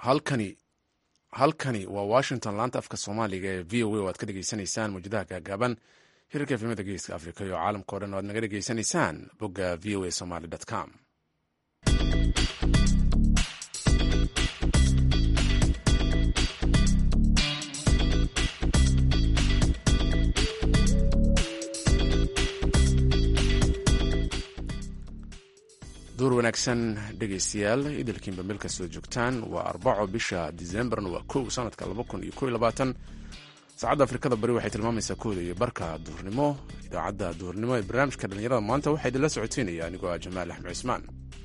halkani halkani waa washington laanta afka soomaaliga ee v o a oo aad ka dhegeysanaysaan mawjadaha gaagaaban hirarka efemada geeska africa iyo caalamka o dhan o aad naga dhegeysanaysaan bogga v o a somaly com duur wanaagsan dhegaystayaal idilkiinba meel kastoo joogtaan waa arbaco bisha disembarna waa kow sanadka laba kun iyo ko iyo labaatan saacadda afrikada bari waxay tilmaamaysaa kooda iyo barka duhurnimo idaacadda duhurnimo ee barnaamijka dhallinyarada maanta waxaa idinla socoteynaya anigoo ah jamaal axmed cismaan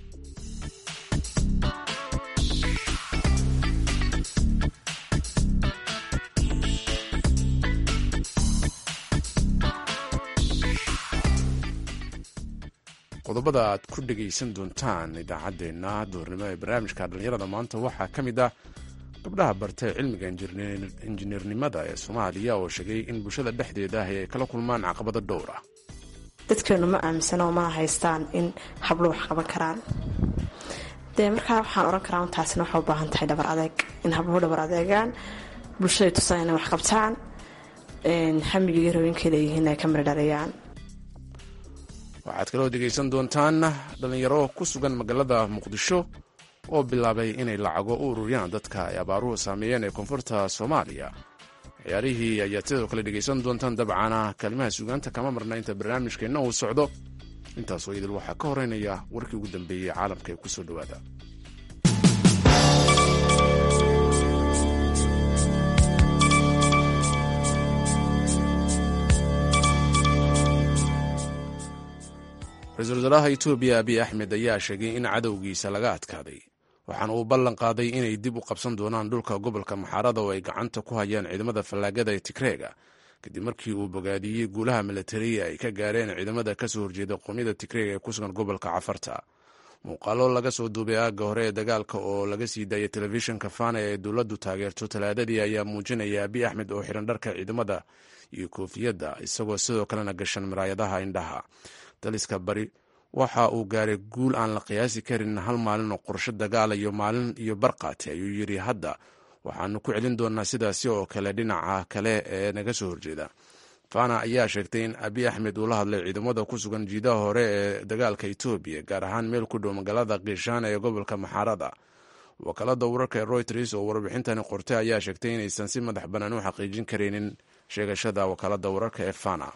qodobada aad ku dhegaysan doontaan idaacaddeenna duhurnimo ee barnaamijka dhallinyarada maanta waxaa ka mid ah gabdhaha bartay cilmiga injineernimada ee soomaaliya oo sheegay in bulshada dhexdeeda ahi ay kala kulmaan caqabado dhowr ah dadkeenu ma aaminsano mana haystaan in hablo wax qaban karaan dee markaa waxaan ohan karaa taasina waxay u baahan tahay dhabar adeeg in habluhu dhabar adeegaan bulshaday tusaan inay wax qabtaan hamiga iyo rabeenkay leeyihiin ay ka miradhaliyaan waxaad kaloo dhegaysan doontaan dhallinyaro ku sugan magaalada muqdisho oo bilaabay inay lacago u ururiyaan dadka ay abaaruhu saameeyeen ee koonfurta soomaaliya ciyaarihii ayaad sidoo kale dhegaysan doontaan dabcana kaalimaha sugaanta kama marna inta barnaamijkeenna uu socdo intaasoo idil waxaa ka horeynaya warkii ugu dambeeyey caalamka ee ku soo dhowaada ra-iisul wasaaraha etoobiya abiy axmed ayaa sheegay in cadowgiisa laga adkaaday waxaana uu ballan qaaday inay dib u qabsan doonaan dhulka gobolka maxaarada oo ay gacanta ku hayaan ciidamada fallaagada ee tigreega kadib markii uu bogaadiyey guulaha milatariya ay ka gaareen ciidamada kasoo horjeeda qoomyada tigreega ee ku sugan gobolka cafarta muuqaalo laga soo duubay aagga hore ee dagaalka oo laga sii daayay telefishinka fana ee dowladdu taageerto talaadadii ayaa muujinaya abiy axmed oo xiran dharka ciidamada iyo koofiyadda isagoo sidoo kalena gashan maraayadaha indhaha daliska bari waxa uu gaaray guul aan la qiyaasi karin hal maalin oo qorsho dagaala iyo maalin iyo barqaati ayuu yidhi hadda waxaanu ku celin doonaa sidaasi oo kale dhinaca kale ee naga soo horjeeda fana ayaa sheegtay in abiy axmed uu la hadlay ciidamada ku sugan jiidaha hore ee dagaalka etoobiya gaar ahaan meel ku dhow magaalada kiishaan ee gobolka maxaarada wakaalada wararka ee royters oo warbixintani qortay ayaa sheegtay inaysan si madax bannaan u xaqiijin karaynin sheegashada wakaalada wararka ee fana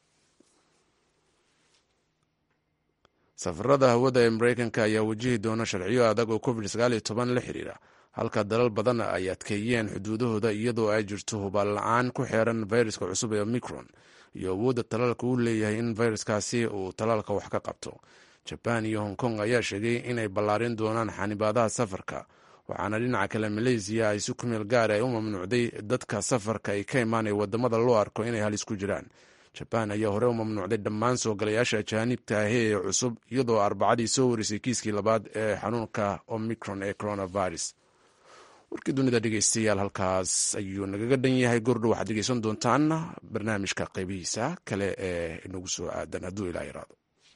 safarada hawada ee mareykanka ayaa wajihi doona sharciyo adag oo covid la xiriira halka dalal badan ay adkeeyeen xuduudahooda iyadoo ay jirto hubaal la-aan ku xeeran fayraska cusub ee omicron iyo awoodda talaalka uu leeyahay in fayraskaasi uu talaalka wax ka qabto jabaan iyo hong kong ayaa sheegay inay ballaarin doonaan xanibaadaha safarka waxaana dhinaca kale maleysiya ay si kumeel gaar ay u mamnuucday dadka safarka ay ka imaanaya wadamada loo arko inay halis ku jiraan jabaan ayaa hore u mamnuucday dhammaan soo galayaasha ajaanibta ahi ee cusub iyadoo arbacadii soo warisay kiiskii labaad ee xanuunka omicron ee coronavirus warkii dunida dhegeystayaal halkaas ayuu nagaga dhan yahay gordhow waxaad dhegeysan doontaan barnaamijka qeybihiisa kale ee inagu soo aadan hadduu ilaa yaraado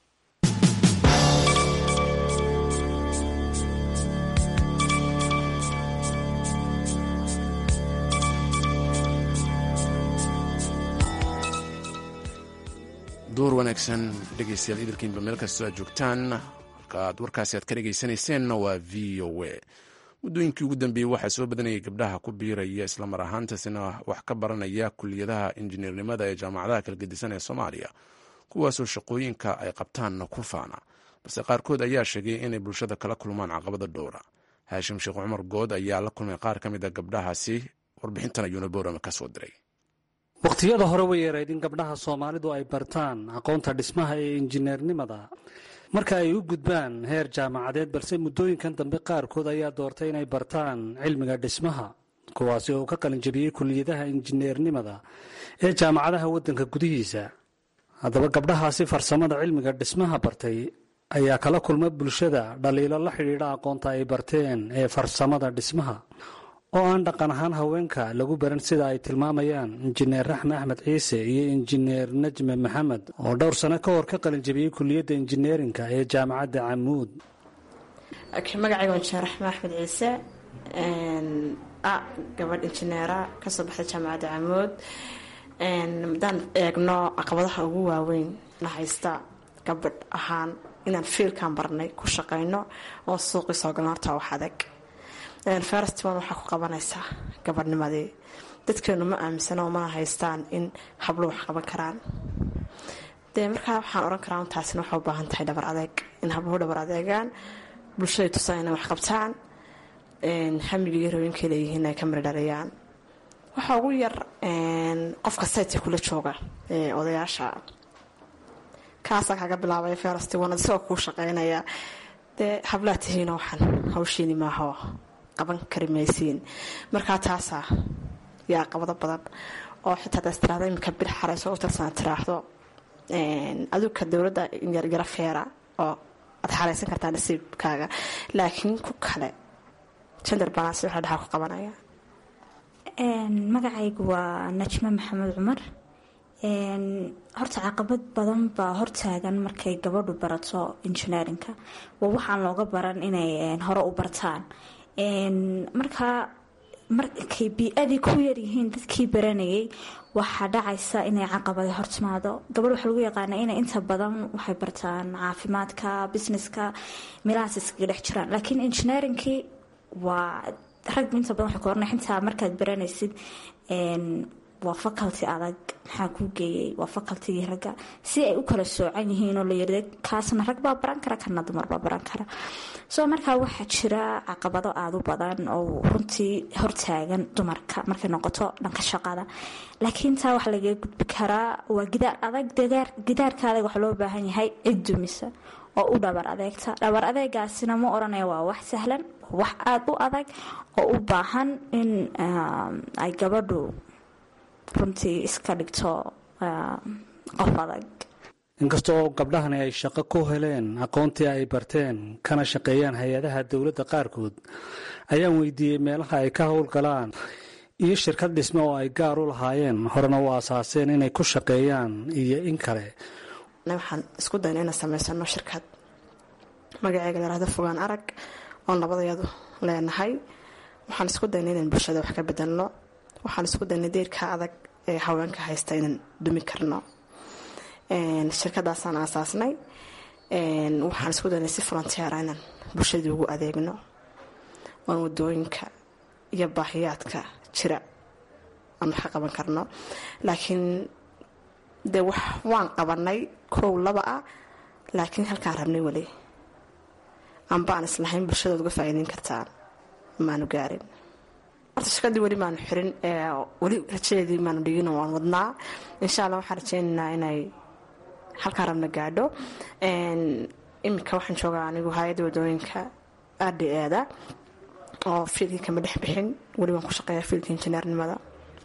duur wanaagsan dhegeystayaal idilkiinba meel kastoo aad joogtaan halkaaad warkaasi aad ka dhegeysanayseena waa v o a muddooyinkii ugu dambeeyey waxaa soo badanayay gabdhaha ku biiraya islamar ahaantaasina wax ka baranaya kuliyadaha injineernimada ee jaamacadaha kala gedisan ee soomaaliya kuwaasoo shaqooyinka ay qabtaanna ku faana balse qaarkood ayaa sheegay inay bulshada kala kulmaan caqabado dhowra haashim sheekh cumar good ayaa la kulmay qaar ka mid a gabdhahaasi warbixintan ayuuna boorama ka soo diray wakhtiyada hore way yarayd in gabdhaha soomaalidu ay bartaan aqoonta dhismaha ee injineernimada marka ay u gudbaan heer jaamacadeed balse muddooyinkan dambe qaarkood ayaa doortay inay bartaan cilmiga dhismaha kuwaasi oo ka qalinjabiyey kuliyadaha injineernimada ee jaamacadaha waddanka gudihiisa haddaba gabdhahaasi farsamada cilmiga dhismaha bartay ayaa kala kulma bulshada dhaliilo la xidhiidha aqoonta ay barteen ee farsamada dhismaha oo aan dhaqan ahaan haweenka lagu baran sida ay tilmaamayaan injineer raxme axmed ciise iyo injineer najme maxamed oo dhowr sano ka hor ka qalinjabiyey kuliyadda injineerinka ee jaamacadda camuud magacayga injineer raxme axmed ciise gabadh injineera kasoo baxday jaamacadda camood haddaan eegno caqabadaha ugu waaweyn na haysta gabadh ahaan inaan fiilkan barnay ku shaqayno oo suuqii soo galno horta wax adag ferstiman waxaa ku qabanaysaa gabadhnimadii dadkeenu ma aaminsano mana haystaan in hablo wax qaban karaan dee markaa waxaan oran karaa taasina waxay u baahan tahay dhabar adeeg in habluhu dhabar adeegaan bulshada tusaan inay wax qabtaan hamiga iyo rooyinkay leeyihiin ay ka mirdhaliyaan waxaa ugu yar qofka saytka kula jooga odayaasha kaasaa kaga bilaabaya ferasti wanad isagoo kuu shaqeynaya dee hablaa tihiino waxaan hawshiini maaho qaban kari maysiin markaa taasaa yaa qabado badan oo xitaa hadaas tiraahdo iminka bir xarayso u tirsan tiraahdo aduka dowladda yara feera oo aad xaraysan kartaa nasiibkaaga laakiin ku kale jender balans waxa dhaxal ku qabanaya magacaygu waa najme maxamed cumar horta caqabad badan baa hortaagan markay gabadhu barato injineerinka waa waxaan looga baran inay hore u bartaan markaa markay bii-adii ku yaryihiin dadkii baranayay waxaa dhacaysa inay caqabada hortimaado gabadh waxaa lagu yaqaana inay inta badan waxay bartaan caafimaadka businesska meelahaas iskaga dhex jiraan laakiin injineerinkii waa rag inta badan waxay ku orana xitaa markaad baranaysid waa faculty adag maxaa kuu geeyay waa facultigii ragga si ay u kala soocan yihiin oo layirda kaasna rag baa baran kara kana dumar baa baran kara soo markaa waxaa jira caqabado aada u badan oo runtii hortaagan dumarka markay noqoto dhanka shaqada laakiin taa waxa lagaga gudbi karaa waa gidaar adag gidaarka adag waxa loo baahan yahay cid dumisa oo u dhabar adeegta dhabar adeegaasina ma oranaya waa wax sahlan wax aada u adag oo u baahan in ay gabadhu runtii iska dhigto qof adag inkastoo gabdhahani ay shaqo ku heleen aqoontii ay barteen kana shaqeeyaan hay-adaha dowladda qaarkood ayaan weydiiyey meelaha ay ka howlgalaan iyo shirkad dhisme oo ay gaar u lahaayeen horena u aasaaseen inay ku shaqeeyaan iyo in kale waxaan isku dayna inaan samaysano shirkad magaceega layhahdo fogaan arag oon labadayadu leenahay waxaan isku dayna inaan bulshada wax ka bedelno waxaan isku daynay deerka adag ee haweenka haysta inaan dumi karno shirkadaasaan aasaasnay waxaan isku daynay si volonteera inaan bulshadii ugu adeegno oon wadooyinka iyo baahiyaadka jira aan wax ka qaban karno laakiin dee wax waan qabanay kow laba ah laakiin halkaan rabnay weli anbaan islahayn bulshadood uga faa'iideyn kartaan maanu gaarin horta shirkadii weli maanu xirin weli rajadeedii maanu dhigin waan wadnaa insha alla waxaan rajeynaynaa inay halkaa rabna gaadho iminka waxaan joogaa anigu hay-adda wadooyinka aadhi eeda oo fiilkii kama dhex bixin weli waan ku shaqeeyaa fiilka injineernimada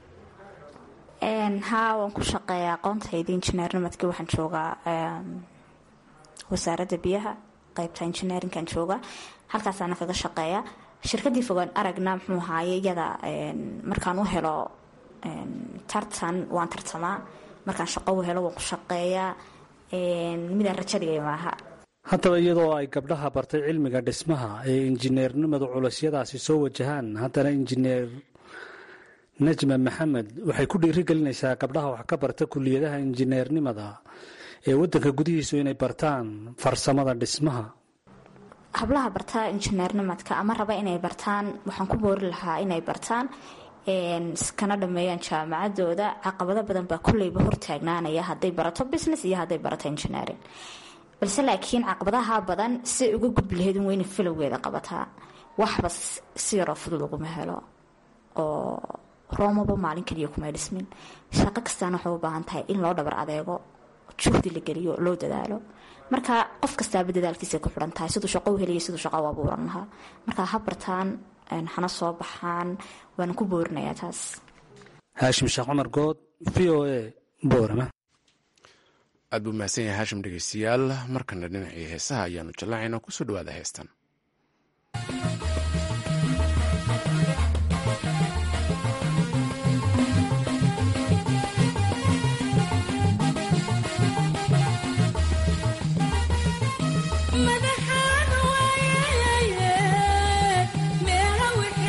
haa waan ku shaqeeyaa aqoontayda injineernimadkii waxaan joogaa wasaaradda biyaha qeybta injineerinkan jooga halkaasaana kaga shaqeeya shirkadii fogaan aragna muxuu ahaaye iyada markaan u helo tartan waan tartamaa markaan shaqo u helo waan ku shaqeeyaa midaan rajadhigay maaha haddaba iyadoo ay gabdhaha bartay cilmiga dhismaha ee injineernimadu culusyadaasi soo wajahaan haddana injineer najma maxamed waxay ku dhiirigelinaysaa gabdhaha wax ka barta kuliyadaha injineernimada ee wadanka gudihiisu inay bartaan farsamada dhismaha hablaha bartaa injineernimadka ama raba inay bartaan waxaan ku boori lahaa inay bartaan kana dhameeyaan jaamacadooda caqabado badan baa kulleyba hortaagnaanaya haday barato business iyo haday barato engineering balse laakiin caqabadaha badan siay uga gudbi lahayd in weyna filowgeeda qabataa waxba si yaroo fudud uguma helo oo roomaba maalin kaliya kuma dhismin shaqo kastaana waxay u baahan tahay in loo dhabar adeego juhdi la geliyo loo dadaalo marka qof kastaaba dadaalkiisa ku xiran tahay siduu shaqo u heliya siduu shaqo u abuuran lahaa marka ha bartaan hana soo baxaan waana ku boorinayaa taas haashim sheekh cumar good v o a boorama aad buu mahadsan yahay haashim dhegeystayaal markana dhinacii heesaha ayaanu jallaacaynaa kusoo dhawaada heestan madaxaan waayaye meela wixii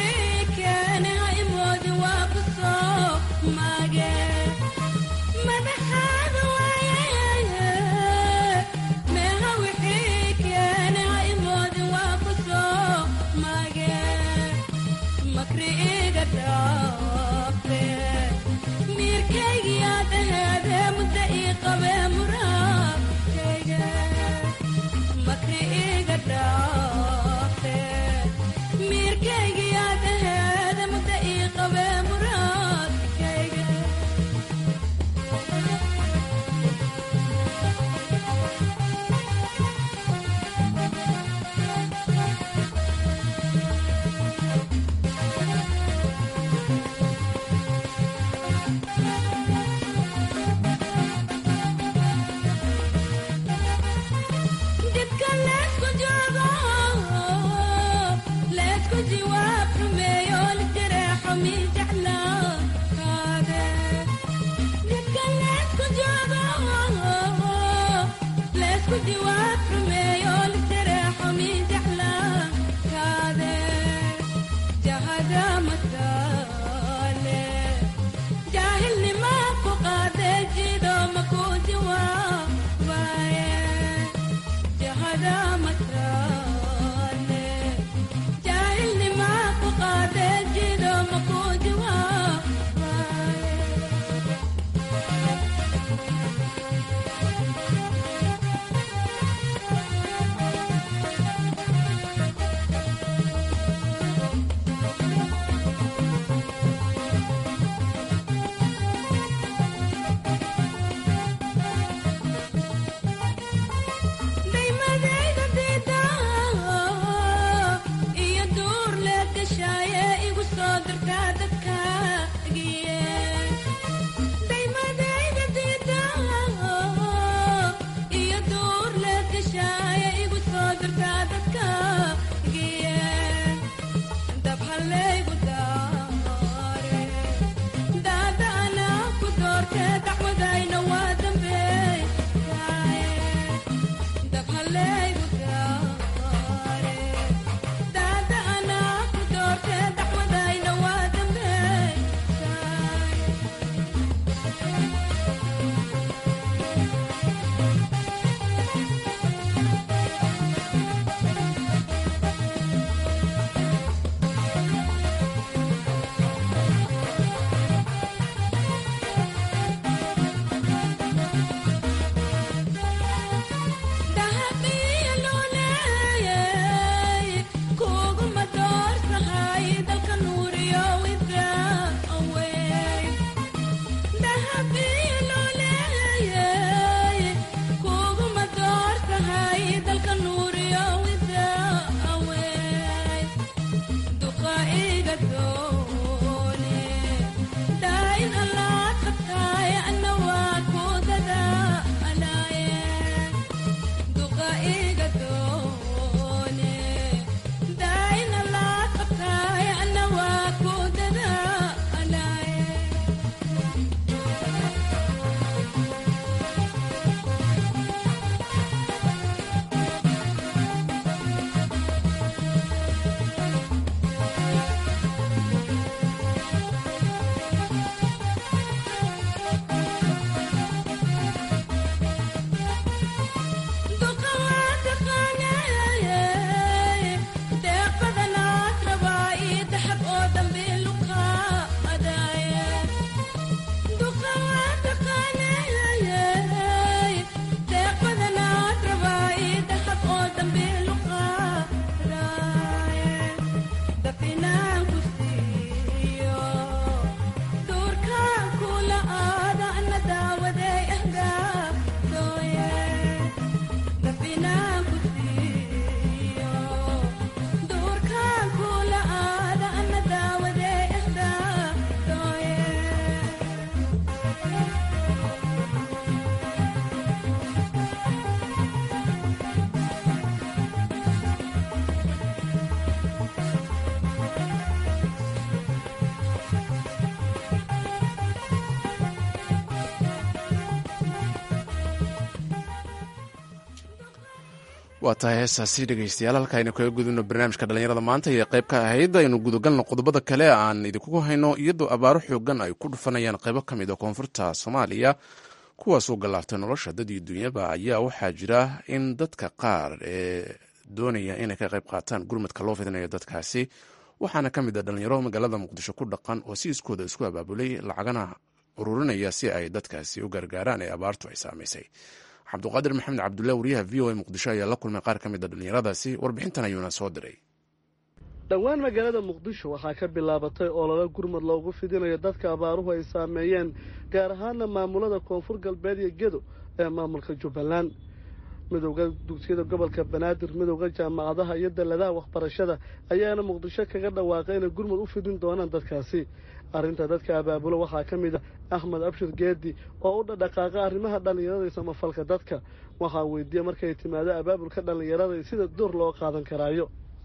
waa tahay heestaasi dhegaystayaal halka aynu kaga gudubno barnaamijka dhallinyarada maanta iyo qayb ka ahayd aynu gudagalno qodobada kale aan idinkugu hayno iyadoo abaaro xoogan ay ku dhufanayaan qaybo ka mid a koonfurta soomaaliya kuwaasoo gallaaftay nolosha dad iyo dunyaba ayaa waxaa jira in dadka qaar ee doonaya inay ka qayb qaataan gurmadka loo fidinayo dadkaasi waxaana ka mid a dhallinyaro magaalada muqdisho ku dhaqan oo si iskooda isku abaabulay lacagana ururinaya si ay dadkaasi u gargaaraan ee abaartu ay saamaysay cabduqaadir maxamed cabdulah wariyaha v o a muqdisho ayaa la kulmay qaar ka mid a dhallinyaradaasi warbixintan ayuuna soo diray dhowaan magaalada muqdisho waxaa ka bilaabatay olole gurmad loogu fidinayo dadka abaaruhu ay saameeyeen gaar ahaana maamulada koonfur galbeed iyo gedo ee maamulka jubbaland midowda dugsiyada gobolka banaadir midowda jaamacadaha iyo dalladaha waxbarashada ayaana muqdisho kaga dhawaaqay inay gurmud u fidin doonaan dadkaasi arrinta dadka abaabulo waxaa ka mid ah axmed abshir geedi oo u dhadhaqaaqa arrimaha dhallinyarada iyo samafalka dadka waxaa weydiiya markay timaado abaabulka dhallinyarada sida door loo qaadan karaayo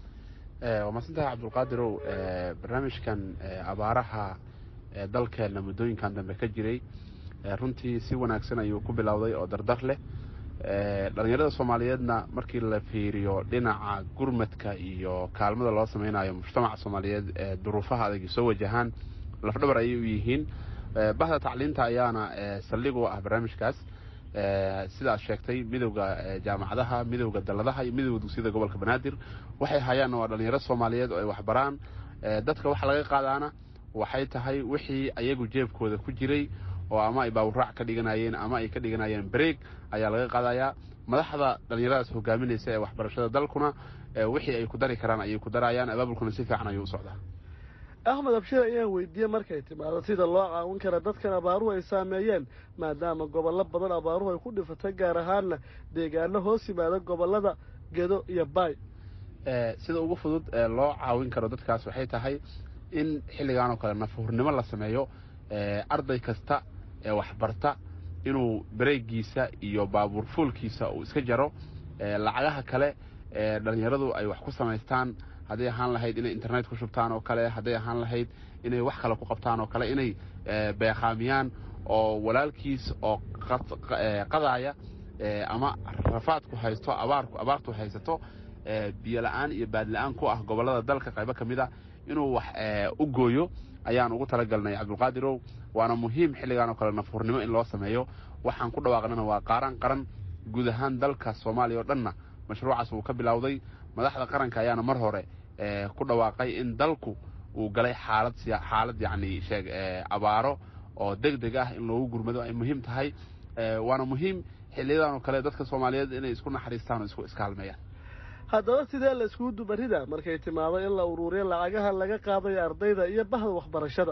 waa maadsantahay cabdulqaadirow barnaamijkan abaaraha dalkeenna muddooyinkan dambe ka jiray runtii si wanaagsan ayuu ku bilowday oo dardar leh dhallinyarada soomaaliyeedna markii la fiiriyo dhinaca gurmadka iyo kaalmada loo sameynayo mujtamaca soomaaliyeed ee duruufaha adag soo wajahaan lafdhabar ayay u yihiin bahda tacliinta ayaana saldhig u ah barnaamijkaas sidaad sheegtay midowda jaamacadaha midowda dalladaha iyo midowda dugsiyada gobolka banaadir waxay hayaanna waa dhallinyaro soomaaliyeed oo ay waxbaraan dadka waxa laga qaadaana waxay tahay wixii ayagu jeebkooda ku jiray oo ama ay baawuraac ka dhiganayeen ama ay ka dhiganayeen bareeg ayaa laga qaadayaa madaxda dhallinyaradaas hogaaminaysa ee waxbarashada dalkuna wixii ay ku dari karaan ayay ku darayaan abaabulkuna si fiican ayuu u socdaa axmed abshir ayaan weydiiyey markay timaado sida loo caawin kara dadkan abaaruhu ay saameeyeen maadaama gobollo badan abaaruhu ay ku dhifatay gaar ahaanna deegaano hoos yimaada gobollada gedo iyo baay sida ugu fudud ee loo caawin karo dadkaas waxay tahay in xilligan oo kale nafahurnimo la sameeyo arday kasta ee waxbarta inuu bareegiisa iyo baabuur fuulkiisa uu iska jaro lacagaha kale ee dhallinyaradu ay wax ku samaystaan hadday ahaan lahayd inay internet ku shubtaan oo kale hadday ahaan lahayd inay wax kale ku qabtaan oo kale inay beeqaamiyaan oo walaalkiis oo qadaaya ama rafaadku haysto abaarku abaartu haysato biyo la-aan iyo baad la-aan ku ah gobollada dalka qaybo ka mid a inuu wax u gooyo ayaan ugu talagalnay cabdulqaadirow waana muhiim xilligan oo kale nafhurnimo in loo sameeyo waxaan ku dhawaaqnana waa qaaran qaran guud ahaan dalka soomaaliya oo dhanna mashruucaas wuu ka bilowday madaxda qaranka ayaana mar hore ku dhawaaqay in dalku uu galay xaalad xaalad yacni sheeg abaaro oo deg deg ah in loogu gurmado ay muhiim tahay waana muhiim xiliyadan oo kale dadka soomaaliyeed inay isku naxariistaan oo isku iskaalmeeyaan haddaba sidee la iskugu dubarida markay timaado in la uruuriyo lacagaha laga qaadayo ardayda iyo bahda waxbarashada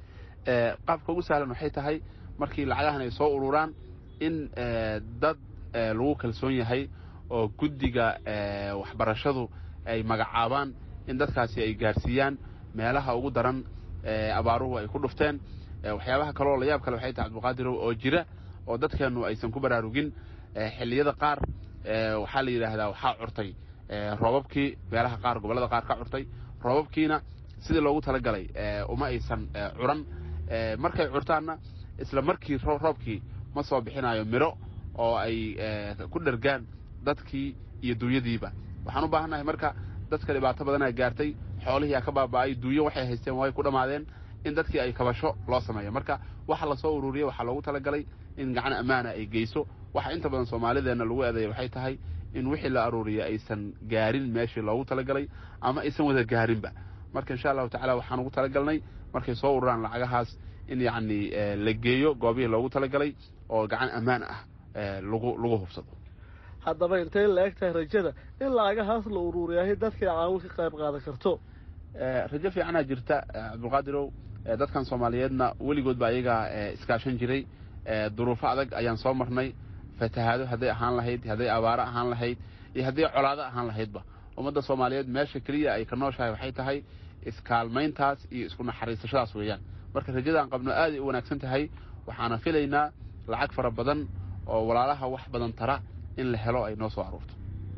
qaabka ugu sahlan waxay tahay markii lacagahan ay soo ururaan in dad lagu kalsoon yahay oo guddiga waxbarashadu ay magacaabaan in dadkaasi ay gaarsiiyaan meelaha ugu daran abaaruhu ay ku dhufteen waxyaabaha kaleoo layaab kale waxay tahay cabdulqaadirow oo jira oo dadkeennu aysan ku baraarugin xilliyada qaar waxaa la yidhaahdaa waxaa curtay roobabkii meelaha qaar gobollada qaar ka curtay roobabkiina sidii loogu talagalay uma aysan curan markay curtaanna isla markii roobkii ma soo bixinayo miro oo ay ku dhergaan dadkii iyo duunyadiiba waxaan u baahannahay marka dadka dhibaato badanaa gaartay xoolihii aa ka baaba'ay duunyo waxay haysteen way ku dhammaadeen in dadkii ay kabasho loo sameeyo marka waxa lasoo ururiyey waxaa loogu talagalay in gacan ammaana ay geyso waxa inta badan soomaalideenna lagu eedeeya waxay tahay in wixii la aruuriyey aysan gaarin meeshii loogu talagalay ama aysan wada gaarinba marka insha allahu tacala waxaan ugu talagalnay markay soo ururaan lacagahaas in yacni la geeyo goobihii loogu talagalay oo gacan ammaan ah lagu lagu hubsado haddaba intay la eg tahay rajada in lacagahaas la uruuriyahay dadkay caawin ka qayb qaadan karto rajo fiicanaa jirta cabdulqaadirow dadkan soomaaliyeedna weligoodba ayagaa iskaashan jiray duruufo adag ayaan soo marnay fatahaado hadday ahaan lahayd hadday abaaro ahaan lahayd iyo hadday colaado ahaan lahaydba ummadda soomaaliyeed meesha keliya ay ka nooshahay waxay tahay iskaalmayntaas iyo isku naxariisashadaas weeyaan marka rajadaan qabno aaday u wanaagsan tahay waxaana filaynaa lacag fara badan oo walaalaha wax badan tara in la helo ay noo soo aruurto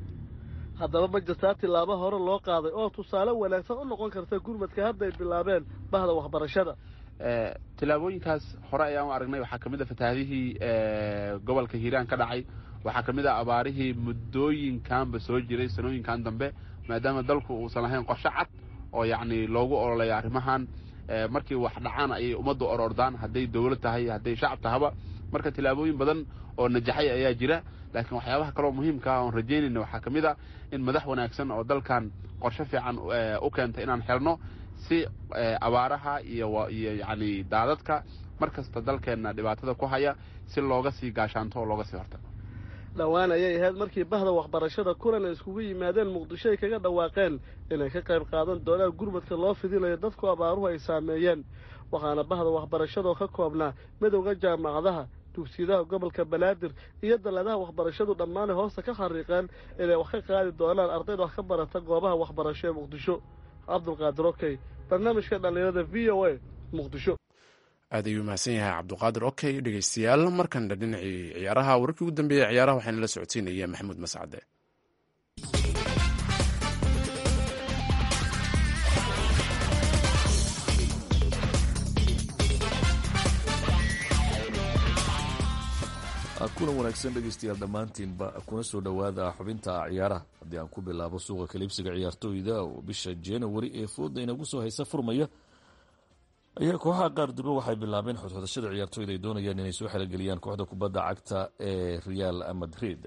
haddaba ma jirtaa tillaabo hore loo qaaday oo tusaale wanaagsan u noqon karta gurmadka hadday bilaabeen bahda waxbarashada tillaabooyinkaas hore ayaan u aragnay waxaa ka mid a fatahaadihii gobolka hiiraan ka dhacay waxaa ka mid a abaarihii muddooyinkanba soo jiray sanooyinkan dambe maadaama dalku uusan lahayn qorshe cad oo yacni loogu ololeeya arrimahan markii wax dhacaan ayay ummaddu orordaan hadday dowlad tahay hadday shacab tahaba marka tillaabooyin badan oo najaxay ayaa jira laakiin waxyaabaha kaloo muhiimka ah oon rajaynayna waxaa ka mid a in madax wanaagsan oo dalkan qorshe fiican u keentay inaan xelno si abaaraha iyo iyo yacni daadadka mar kasta dalkeenna dhibaatada ku haya si looga sii gaashaanto oo looga sii hortago dhowaan ayay ahayd markii bahda waxbarashada kulan ay iskugu yimaadeen muqdisho ay kaga dhawaaqeen inay ka qayb qaadan doonaan gurmadka loo fidinayo dadku abaaruhu ay saameeyeen waxaana bahda waxbarashadoo ka koobnaa midowda jaamacadaha dugsiyadaha gobolka banaadir iyo dalladaha waxbarashadu dhammaanay hoosta ka xariiqeen inay wax ka qaadi doonaan ardayda wax ka barata goobaha waxbarasho ee muqdisho cabdulqaadir okey barnaamijka dhallinyarada v o a muqdisho aad ayuu mahadsan yahay cabduqaadir okey dhegeystayaal markanna dhinacii ciyaaraha wararkii ugu dambeeyey ciyaaraha waxaana la socodsiinaya maxamuud mascade kulan wanaagsan dhegeystayaal dhammaantiinba kuna soo dhowaada xubinta ciyaaraha haddii aan ku bilaabo suuqa kaliibsiga ciyaartooyda oo bisha januari ee fooda inagu soo haysa furmaya ayaa kooxaha qaar durbe waxay bilaabeen xodxodashada ciyaartooyda ay doonayaan inay soo xelogeliyaan kooxda kubadda cagta ee real madrid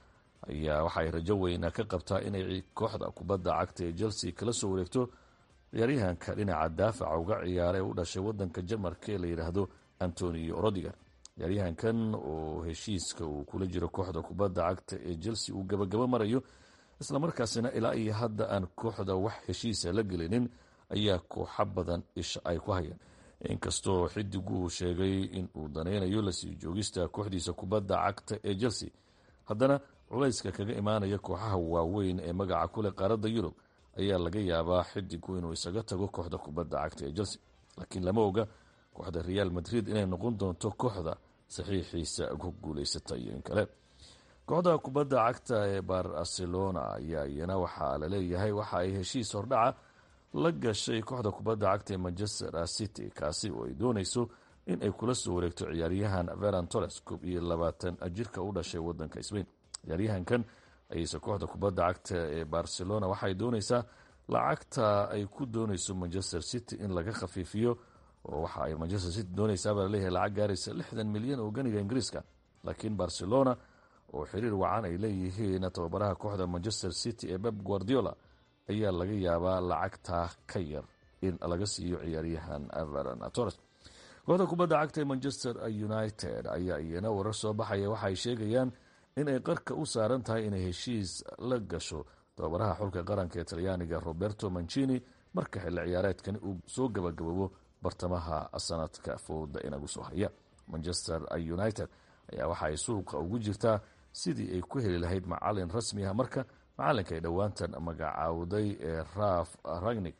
ayaa waxaay rajo weyna ka qabtaa inay kooxda kubadda cagta ee chelsea kala soo wareegto ciyaaryahanka dhinaca daafaca uga ciyaara ee u dhashay wadanka jarmarka ee la yidhaahdo antonio rodiger ciyaaryahankan oo heshiiska uu kula jiro kooxda kubadda cagta ee chelsea uu gabagabo marayo islamarkaasina ilaa iyo hadda aan kooxda wax heshiisa la gelinin ayaa kooxo badan isha ay ku hayaan inkastoo xidigu uu sheegay in uu danaynayo lasii joogista kooxdiisa kubadda cagta ee chelsea haddana culayska kaga imaanaya kooxaha waaweyn ee magaca kuleh qaaradda yurub ayaa laga yaabaa xidigu inuu isaga tago kooxda kubadda cagta ee chelsea laakiin lama oga kooxda real madrid inay noqon doonto kooxda saxiixiisa ku guuleysata iyo in kale kooxda kubadda cagta ee barcelona ayaa iyana waxaa laleeyahay waxa ay heshiis hordhaca la gashay kooxda kubadda cagta ee manchester city kaasi oo ay dooneyso in ay kula soo wareegto ciyaaryahan veran torres koob iyo labaatan jirka u dhashay wadanka sbain ciyaaryahankan ayeyse kooxda kubadda cagta ee barcelona waxay dooneysaa lacagta ay ku dooneyso manchester city in laga khafiifiyo oo waxa ay manchester city dooneysaabaa laleeyahay lacag gaaraysa lixdan milyan oo ganiga ingiriiska laakiin barcelona oo xiriir wacan ay leeyihiin tababaraha kooxda manchester city ee beb guardiola ayaa laga yaabaa lacagtaa ka yar in laga siiyo ciyaaryahan veran torres kooxda kubadda cagta ee manchester united ayaa iyana warar soo baxaya waxa ay sheegayaan in ay qarka u saaran tahay inay heshiis la gasho tababaraha xulka qaranka ee talyaaniga roberto mancini marka xilli ciyaareedkani uu soo gabagaboobo bartamaha sanadka fooda inagu soo haya manchester united ayaa waxa ay suuqa ugu jirtaa sidii ay ku heli lahayd macalin rasmi ah marka macalinka ay dhowaantan magacaawday ee raf ragnig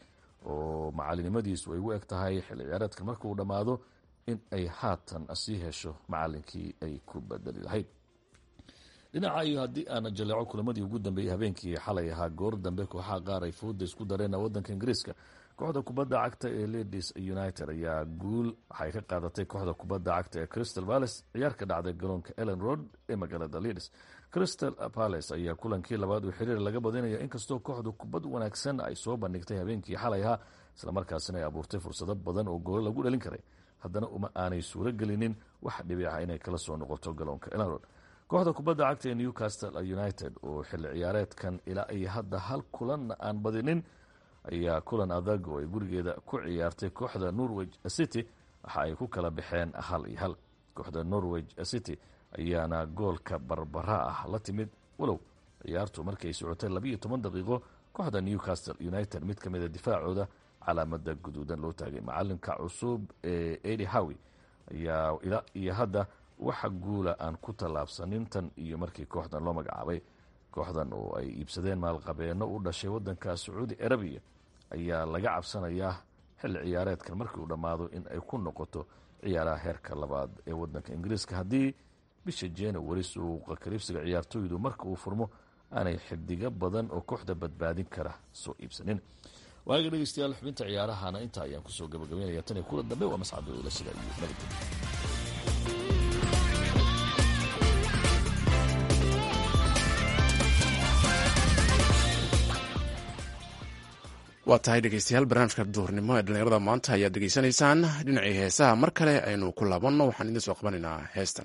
oo macalinimadiisu ay u eg tahay xilli ciyaareedka markauu dhammaado in ay haatan sii hesho macalinkii ay ku bedeli lahayd dhinaca iyo haddii aan jaleeco kulamadii ugu dambeeyey habeenkii xalay ahaa goor dambe kooxaha qaar ay fooda isku dareen wadanka ingiriiska kooxda kubadda cagta ee ladies united ayaa guul waxay ka qaadatay kooxda kubadda cagta ee crystal palace ciyaar ka dhacday garoonka ellen road ee magaalada leeds crystal palace ayaa kulankii labaad uu xiriir laga badinaya inkastoo kooxdu kubad wanaagsan ay soo bandhigtay habeenkii xalay ahaa islamarkaasina ay abuurtay fursado badan oo goolo lagu dhalin karay haddana uma aanay suuro gelinin wax dhibiica inay kala soo noqoto garoonka ellen road kooxda kubadda cagta ee newcastle united oo xilli ciyaareedkan ilaa ay hadda hal kulanna aan badinin ayaa kulan adag oo ay gurigeeda ku ciyaartay kooxda norwich city waxa ay ku kala baxeen hal iyo hal kooxda norwich city ayaana goolka barbara ah la timid walow ciyaartu markay socotay labiiyo toban daqiiqo kooxda newcastle united mid ka mida difaacooda calaamada guduudan loo taagay macalinka cusub ee edi howi ayaa ilaa iyo hadda waxa guula aan ku tallaabsanin tan iyo markii kooxdan loo magacaabay kooxdan oo ay iibsadeen maalqabeeno u dhashay wadanka sacuudi arabiya ayaa laga cabsanayaa xilli ciyaareedkan markii uu dhammaado in ay ku noqoto ciyaaraha heerka labaad ee wadanka ingiriiska haddii bisha januari suuqa kaliibsiga ciyaartooydu marka uu furmo aanay xidigo badan oo kooxda badbaadin kara soo iibsanin waaga dhegeystayaal xubinta ciyaarahana intaa ayaan kusoo gabagabeynaya tan iyo kula dambe waa mascadoola sida iyo nabadgelyo waa tahay dhegeystayaal barnaamijka duhurnimo ee dhallinyarada maanta ayaad degeysanaysaan dhinacii heesaha mar kale aynu ku laabanno waxaan idiin soo qabanaynaa heestan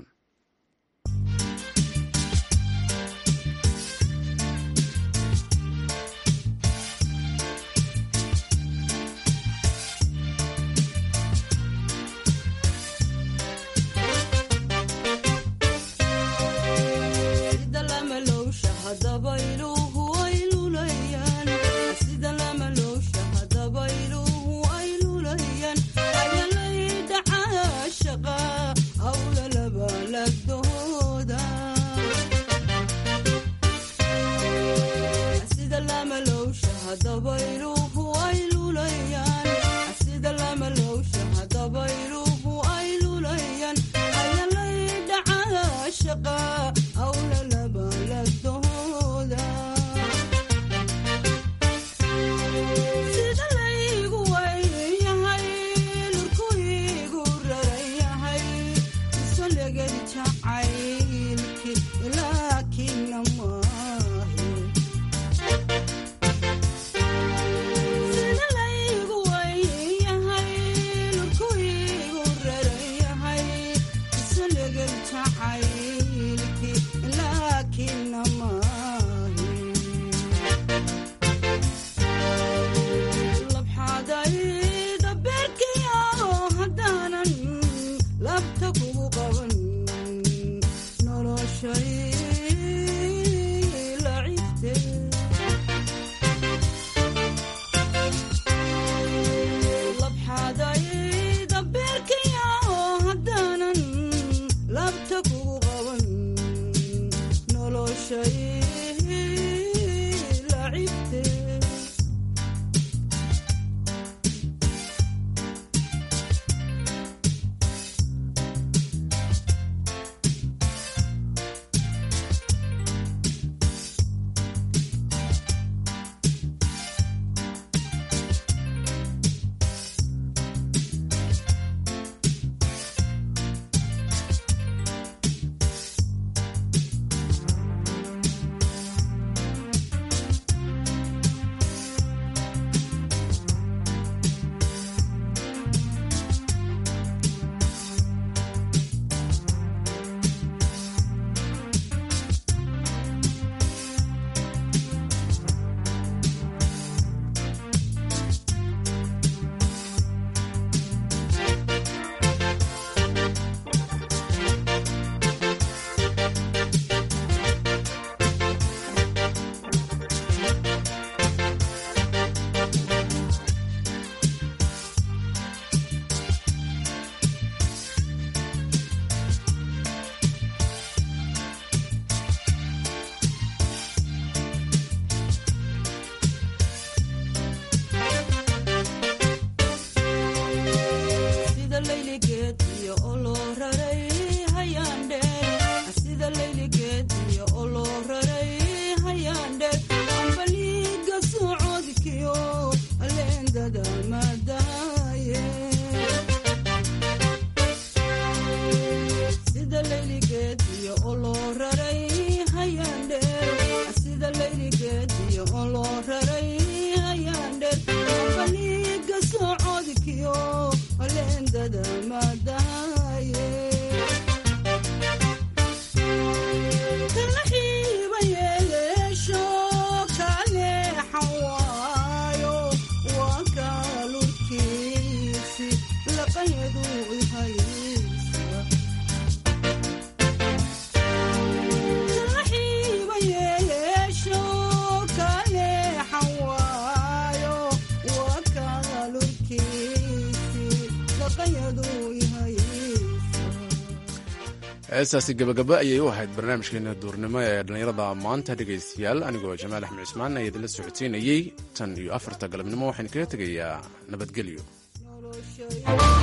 heestaasi gabagaba ayay u ahayd barnaamijkeena duurnimo ee dhallinyarada maanta dhegaystayaal anigoo jamaal axmed cismaan ayaa idinla socodsiinayey tan iyo afarta galabnimo waxaan kaga tegayaa nabadgelyo